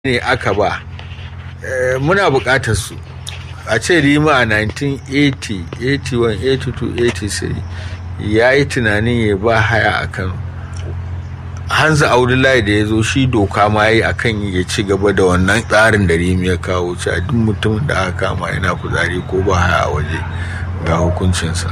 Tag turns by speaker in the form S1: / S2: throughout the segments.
S1: ne aka ba muna buƙatar su a ce rima a 1980 81 82 83 ya yi tunanin ya ba haya a kano hanzu abdullahi da ya zo shi doka ma yi a kan ya ci gaba da wannan tsarin da rimi ya kawo ci a duk mutumin da aka kama yana kuzari ko ba haya a waje ga hukuncinsa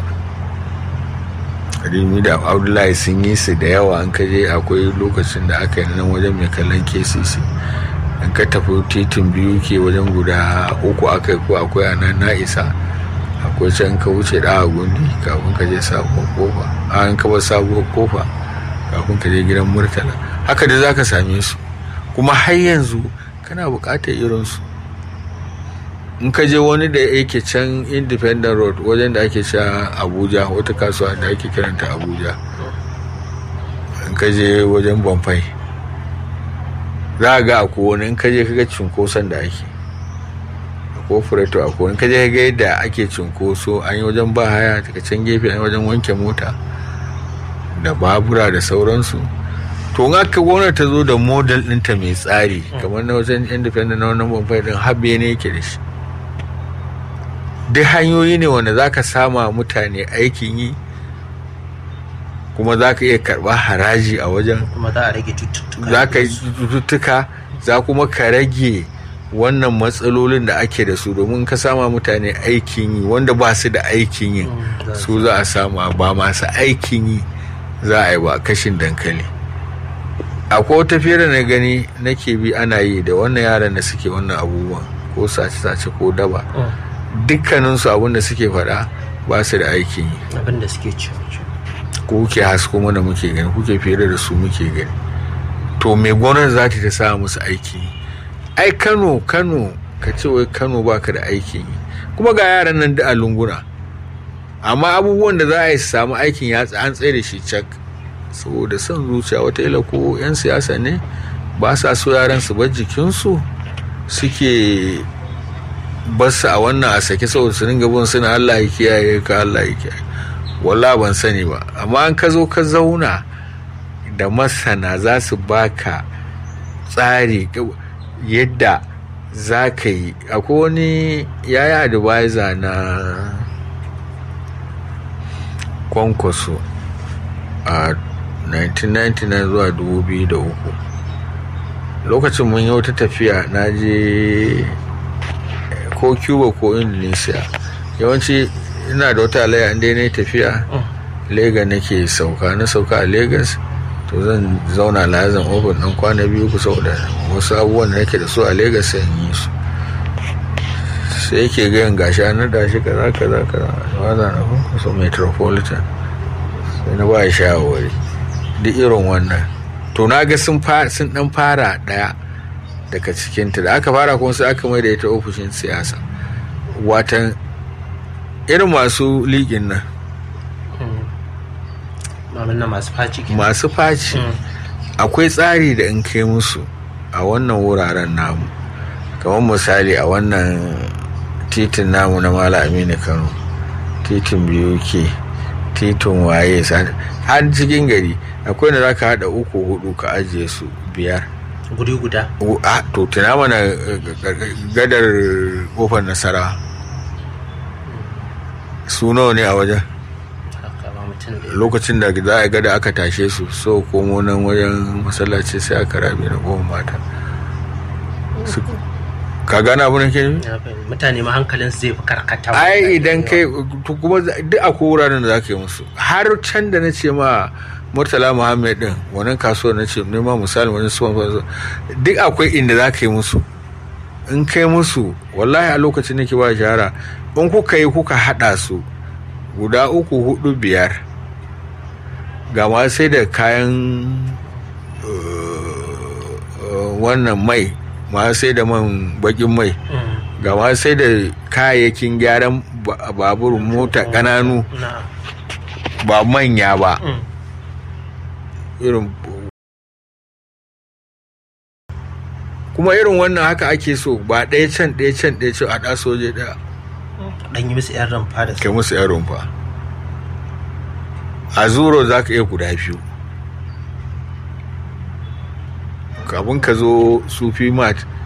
S1: rimi da abdullahi sun yi su da yawa an kaje akwai lokacin da aka yi nan wajen mai kallon kcc in ka tafi titin biyu ke wajen guda uku aka ko akwai a nan na isa akwai can ka wuce da gundi kafin ka je sabuwar kofa an ka bar sabuwar kofa kafin ka je gidan murtala haka da za ka same su kuma har yanzu kana buƙatar irinsu in ka je wani da yake can independent road wajen da ake sha abuja wata kasuwa da ake kiranta abuja in ka je wajen bamfai za a ga a kowane in ka je ka ga cunkoson da ake a kofurato a kowane in ka je ka ga yadda ake cunkoso an yi wajen ba haya daga can gefe an yi wajen wanke mota da babura da sauransu to in aka gwamnati ta zo da model ɗinta mai tsari kamar na wajen independent na wannan bamfai ɗin habe ne yake da shi duk hanyoyi ne wanda za ka sama mutane aikin yi kuma za ka iya karɓar haraji a wajen
S2: kuma za a rage cututtuka
S1: za ka yi cututtuka za kuma ka rage wannan matsalolin da ake da su domin ka sama mutane aikin yi wanda ba su da aikin yi su za a sama ba masu aikin yi za a yi ba kashin dankali akwai wata fere na gani nake bi ana yi da wannan yaran da suke wannan abubuwan ko sace-sace ko daba dukkaninsu abin da suke faɗa ba su da aikin yi
S2: abin da suke ci
S1: ko kuke hasko mana muke gani kuke fere da su muke gani to me gwamnati za ta sa musu aiki ai kano kano ka ce wai kano baka da aikin yi kuma ga yaran nan da a lunguna amma abubuwan da za a yi su samu aikin ya an tsaye da shi cak saboda son zuciya wataƙila ko 'yan siyasa ne ba sa so yaran su bar jikinsu suke basu a wannan a sake saboda su dinga bin suna Allah ya kiyaye ka Allah ya kiyaye wallah ban sani ba amma an ka zo ka zauna da masana za su baka tsari yadda za ka yi akwai wani yaya advisor na kwankwaso a 1999 zuwa 2003 lokacin mun yi wata tafiya na je ko cuba ko indonesia yawanci ina da wata alaya inda na tafiya lega nake sauka na sauka a lagos to zan zauna lazan ofin ɗan kwana biyu ku saboda wasu abubuwan da nake da su a lagos sai yi su sai yake gayan gashi an da shi kaza kaza kaza waza na kusa metropolitan sai na ba shawarwari duk irin wannan to na ga sun sun dan fara daya daga cikinta da aka fara kuma sai aka mai da ita ofishin siyasa watan irin masu liƙin nan
S2: masu faci
S1: masu faci akwai tsari da in kai musu a wannan wuraren namu kamar misali a wannan titin namu na mala aminu kano titin biyu ke titin waye har cikin gari akwai da za ka haɗa uku hudu ka ajiye su biyar
S2: guri guda
S1: a to tuna mana gadar kofar nasara su nawa ne a wajen lokacin da za a gada aka tashe su so komo nan wajen masallaci sai aka rabe da goma mata ka gana abu ke
S2: mutane ma hankalin zai fi karkata
S1: ai idan kai kuma duk a wuraren da za ka yi musu har can da na ce ma murtala muhammed din wannan kasuwar na ce nema misali wani suwan duk akwai inda za ka yi musu in kai musu wallahi a lokacin nake ba shahara in kuka yi kuka haɗa su guda uku hudu biyar ga ma sai da kayan wannan mai ma sai da man bakin mai ga ma sai da kayayyakin gyaran babur mota ƙananu ba manya ba irin kuma irin wannan haka ake so ba ɗaya can ɗaya can ɗaya can a ɗa soje ɗaya
S2: ɗan yi musu 'yan rumfa da
S1: kai musu 'yan rumfa a zuro za ka iya guda biyu kafin ka zo sufi mat